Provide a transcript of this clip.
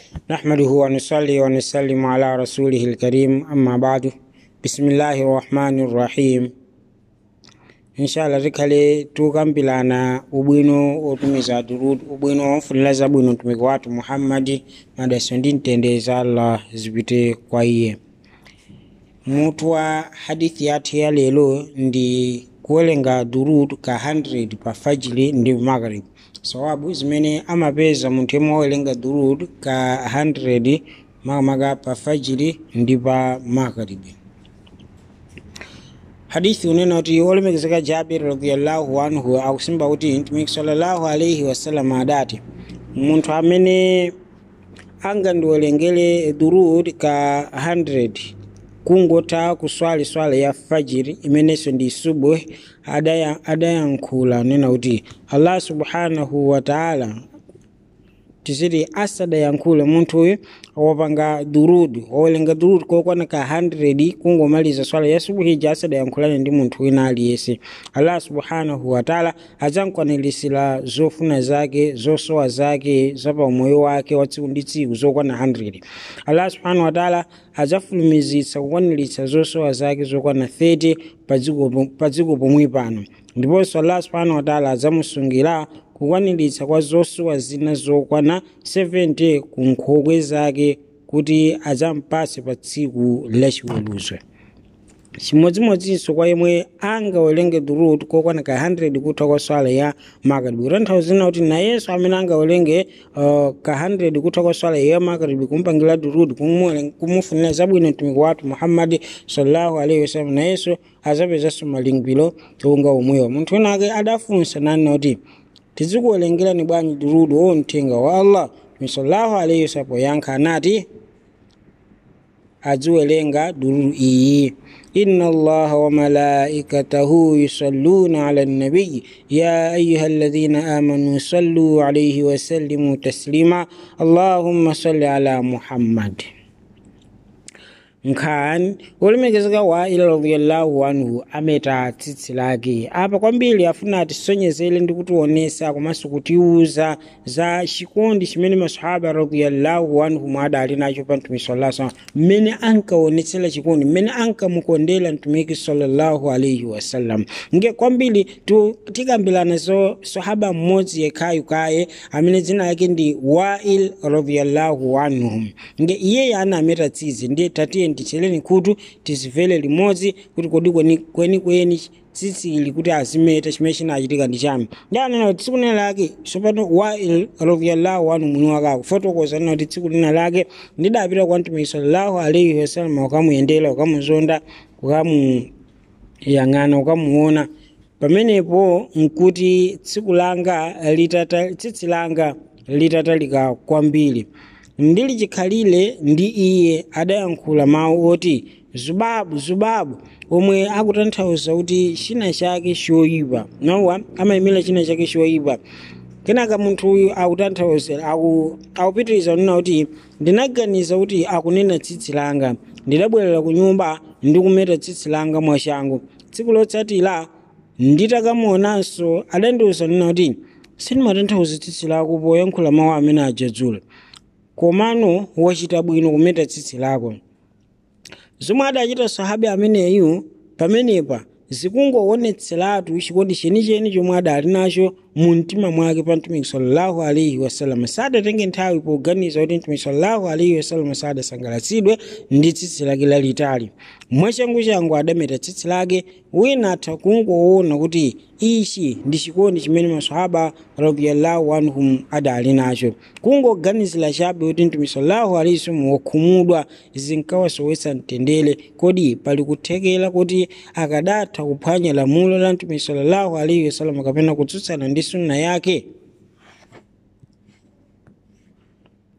نحمده ونصلي ونسلم على رسوله الكريم أما بعد بسم الله الرحمن الرحيم inshallah tikhale tukambirana ubwino otumiza durud ubwino womfunira zabwino mtumiki wathu muhammadi madaso ndi mtendere za allah zipite kwa iye mutu wa hadithi yathu ya lero ndi kuwerenga durud ka 100 pa fajiri ndi maghrib sawabu zimene amapeza munthu yemwe wawerenga durud ka 100 makamaka pa fajiri ndi pa maghribi hadithi unena kuti olemekezeka jabir radiallahu anhu akusimba kuti mtumiki sallallahu alaihi wasallam adati munthu amene angandiwerengere durud ka 100 kungotha kuswali swala ya fajiri imenenso ndi subuh adaya- adayankhula nena kuti allah subhanahu wataala tiziti asadayankhule munthu uyu wapanga durud wawerenga durud kokwana ka 100 kungomaliza swala ya subuhija asadayankhulane ndi munthu wina aliyense allah subhanahu wataala adzamkwanilisira zofuna zake zosowa zake zapaumoyo wake wa tsiku ndi tsiku zokwana 100 allah subhanahu wataala adzafulumizitsa kukwaniritsa zosowa zake zokwana 30 pa dziko- pa dziko pomwe pano ndiponso allah subhanahu wataala adzamusungira kukwaniritsa kwa zosowa zina zokwana 70 ku nkhokwe zake kuti adzampase pa tsiku lachiweruzo chimodzimodzinso kwa yemwe angawerenge durud kokwana ka 100 kutha kwa swala ya magharibi kutanthauzira kuti nayenso amene angawerenge uh, ka 100 kutha kwa swala ya magharibi kumpangira durud kumwe- kumufunira zabwino mtumiki wathu muhammadi sallallahu alaihi wasallam nayenso azapezanso malipiro onga omwewa munthu wina ake adafunsa nanena kuti tizikuwerengerani bwanji durud o mthenga wa allah mtume sallallahu alaihi wasallam poyankha anati aziwerenga dururu iyi inna allaha wa malaikatahu yusalluna ala nabiyi ya ayuha alladhina amanu sallu alayhi wasallimu taslima allahumma salli ala muhammad nkhani olemekezeka wa ila radiyallahu anhu ameta tsitsi lake apa kwambiri afuna atisonyezere ndi kutionesa komanso kutiuza za chikondi chimene masahaba radiyallahu anhu mwadali nacho pa mtumiki sallallahu alaihi wasallam mmene ankaonetsera chikondi mmene ankamukondera mtumiki sallallahu alaihi wasallam nge kwambiri tu- tikambirana zo sahaba mmodzi yekhayo kaye amene dzina lake ndi wail radiyallahu anhu nge iyeyo anameta tsitsi ndiye tatiye ticheleni khutu tizimvere limodzi kuti kodi kweni- kwenikweni tsitsili kuti azimeta chimene chinachitika ndi chami ndi anena kuti tsiku lina lake sopano wail radiyallahu anhu mwini wake akufotokoza nena kuti tsiku lina lake ndidapita kwa mtumiki sallallahu alaihi wasallam ukamuyendera ukamuzonda ukamuyang'ana ukamuona pamenepo nkuti tsiku langa litata tsitsi langa litatalika kwambiri ndili chikhalire ndi iye adayankhula mawu oti zubabu zubabu omwe akutanthauza kuti china chake choyipa nowa amayimira china chake choyipa kenaka munthu uyu akutanthauza aku- akupitiriza kunena kuti ndinaganiza kuti akunena tsitsi langa ndidabwerera ku nyumba ndi kumeta tsitsi langa mwachangu tsiku lotsatira nditakamuonanso adandiuza nena kuti sindimatanthauza tsitsi lako poyankhula mawu amene ajadzula komano wachita bwino kumeta tsitsi lako zomwe adachita sahabi ameneyu pamenepa zikungoonetseratu chikondi chenicheni chomwe adali nacho mu mtima mwake pa mtumiki sallallahu alaihi wasallam sadatenge nthawi poganiza kuti mtumiki sallallahu alaihi wasallam sadasangalatsidwe ndi tsitsi lake lalitali mwachangu changu adameta tsitsi lake wina atha kungoona kuti ichi ndi chikondi chimene masahaba radiyallahu anhum adali nacho kungoganizira chabe kuti mtumiki sallallahu alaihi wasallam wakhumudwa zinkawasowetsa mtendere kodi pali kuthekera kuti akadatha kuphwanya lamulo la mtumiki sallallahu alaihi wasallam kapena kutsutsana ndi sunna yake